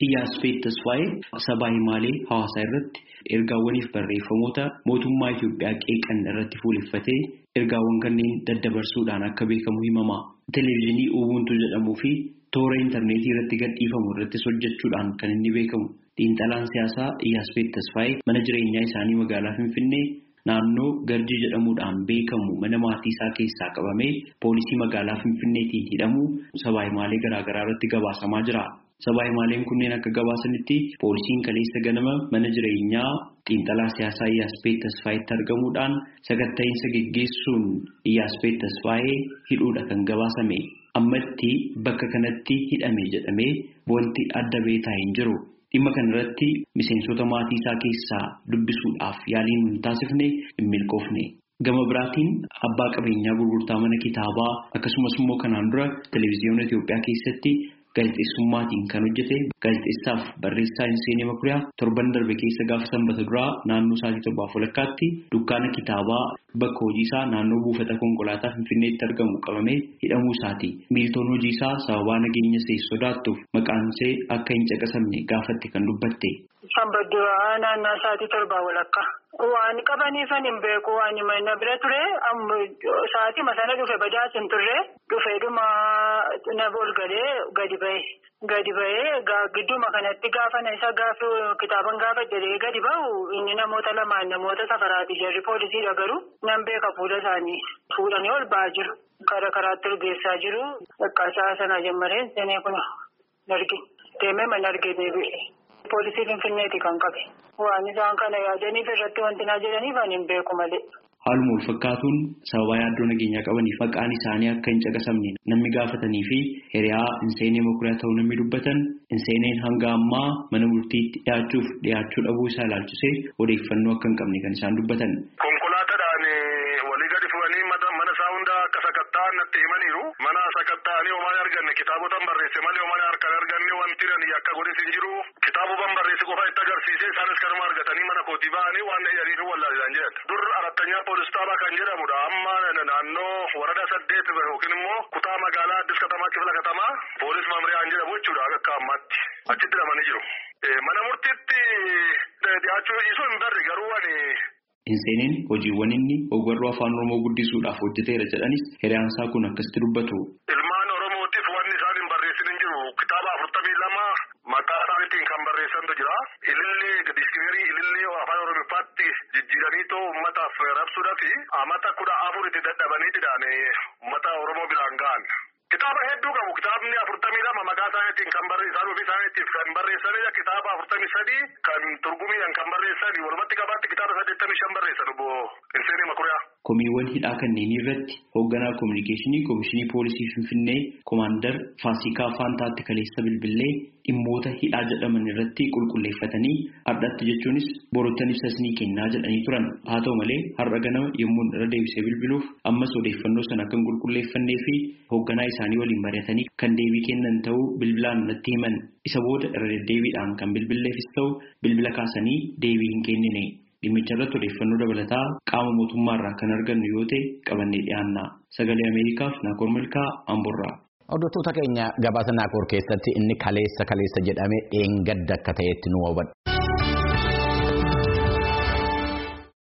Iyyaasfeet Tasfaayee sabaa himaalee hawaasaa irratti ergaawwaniif barreeffamoota mootummaa Itoophiyaa qeeqan irratti fuuleffatee ergaawwan kanneen daddabarsuudhaan akka beekamu himama. Televezyiinii Uubuntu jedhamuu fi toora intarneetii irratti gadhiifamu irrattis hojjechuudhaan kan inni beekamu. Xiinxalaan siyaasaa Iyyaasfeet Tasfaayee mana jireenyaa isaanii magaalaa Finfinnee naannoo Garjii jedhamuudhaan beekamu mana maatii isaa keessaa qabamee poolisii magaalaa Finfinneetiin hidhamuu sabaa himaalee garaagaraa irratti gabaasamaa jira. Sabaa himaaleen kunneen akka gabaasanitti poolisiin kaleessa ganama mana jireenyaa xiinxalaa siyaasaa Iyyaasfeet Tasfaayeetti argamuudhaan sakatta'iinsa geggeessuun Iyyaasfeet Tasfaayee hidhuudha kan gabaasame. Ammatti bakka kanatti hidhame jedhamee wanti adda beekaa hin jiru. Dhimma kanarratti miseensota maatii isaa keessaa dubbisuudhaaf yaaliin hin taasifne hin milkoofne. Gama biraatiin abbaa qabeenyaa gurgurtaa mana kitaabaa akkasumas immoo kanaan dura televezyiyoona Itoophiyaa keessatti gaazexeessummaatiin kan hojjete gaazexeessaaf barreessaa Hinseenee Makuriyaa torban darbe keessa gaafa sanbata duraa naannoo sa'aatii torbaaf walakkaatti dukkaana kitaabaa bakka hojii isaa naannoo buufata konkolaataa Finfinneetti argamu qabamee hidhamuu isaati. Miiltoon hojii isaa sababaa nageenya ishee sodaattuuf maqaan ishee akka hin caqasamne gaafatti kan dubbatte. Sanbadduraa naannoo sa'aatii torbaa walakkaa. Waan qabaniifan hin beeku waan himanna bira ture sa'aatii masana dhufe badaas hin turre dhufe dhuma na galee gadi ba'e. Gadi ba'ee gidduma kanatti gaafa na isa gaafi kitaaban gaafa jedhee gadi ba'u inni namoota lamaan namoota safaraati jarri poolisiidha garuu nan beeka fuula isaanii fuudhanii ol ba'aa jiru. Karaa karaatti urgeessaa jiru. Dhaqqaasaa sana jammaree seenee kun arge. Deemee mana argee deebi'e. Poolisii Finfinneeti kan qabe. Waan isaan kana yaadaniif irratti wanti na jedhaniif ani hin beeku malee. Haaluma wal fakkaatuun sababa yaaddoo nageenyaa qabaniif maqaan isaanii akka hin caqasamne namni gaafatanii fi hiriyaa Hinseenee Makuriyaa ta'uu namni dubbatan Hinseeneen hanga ammaa mana murtiitti dhiyaachuuf dhiyaachuu dhabuu isaa ilaalchisee odeeffannoo akka hin qabne kan isaan dubbatan. Konkolaataadhaan walii gadi fuudhanii mana isaa hundaa akka sakatta'an natti himaniiru. Mana sakatta'anii homaa arganne kitaabotaan barreesse malee homaa harkaan arganne wanti nani akka godhes hin jiru. Kitaabotaan barreesse qofa itti agarsiise isaanis kanuma argatanii mana kootii ba'anii waan jedhaniif wallaalaan jedhan. Dur arattanyaa poolis xaabaa kan jedhamudha. Amma naannoo warada saddeet yookiin immoo kutaa magaalaa Addis Katamaa kifla katamaa poolis maamriyaan jedhamu jechuudha akka ammaatti. Achitti hidhamanii jiru. Mana murtiitti dhiyaachuu dhiisuu hin barri garuu ani. Hinseeneen hojiiwwan inni ogbarruu afaan Oromoo guddisuudhaaf hojjeteera jedhanis hiriyaansaa kun akkasitti dubbatu. Ilmaan Oromootiif wanni isaan hin barreessin hin jiru. Kitaaba afurtamii lama maqaa isaaniitiin kan barreessantu jira. Ilillee diiskineerii ilillee afaan Oromoofaatti jijjiiraniitoo uummataaf rabsuudhaafi amata kudha afur itti dadhabanii didhaan uummata Oromoo biraan ga'an. Kitaaba hedduu qabu. Kitaabni afurtamii lama maqaa isaaniitiin kan barreessan ofii isaaniitiif kan barreessanidha. Kitaaba afurtamii sadii kan turgumiidhaan kan barreessan walumatti qabaatti kitaaba saddeettamii shan barreessan obbo Hinseenee Makuriyaa. Komiiwwan hidhaa kanneenii irratti hoogganaa koominikeeshinii Koomishinii Poolisii Finfinnee Koomaandar Faasikaa Faantaatti kaleessa bilbilee dhimmoota hidhaa jedhaman irratti qulqulleeffatanii har'atti jechuunis borottan ibsa ni kennaa jedhanii turan. Haa ta'u malee har'a ganama yommuu irra deebisee bilbiluuf ammas odeeffannoo sana kan qulqulleeffannee fi hoogganaa isaanii waliin mari'atanii kan deebii kennan ta'uu bilbilaan natti himan. Isa booda irra deddeebiidhaan kan bilbilleefis ta'u bilbila kaasanii deebii hin kennine. Dhimmicha irratti odeeffannoo dabalataa qaama mootummaarraa kan argannu yoo ta'e qabannee dhiyaanna. Sagalee Ameerikaaf Naakoor Milkaa Amborraa. Hordoftoota keenya gabaasa Naakoor keessatti inni kaleessa kaleessa jedhame dheengadda akka ta'etti nu hubadha.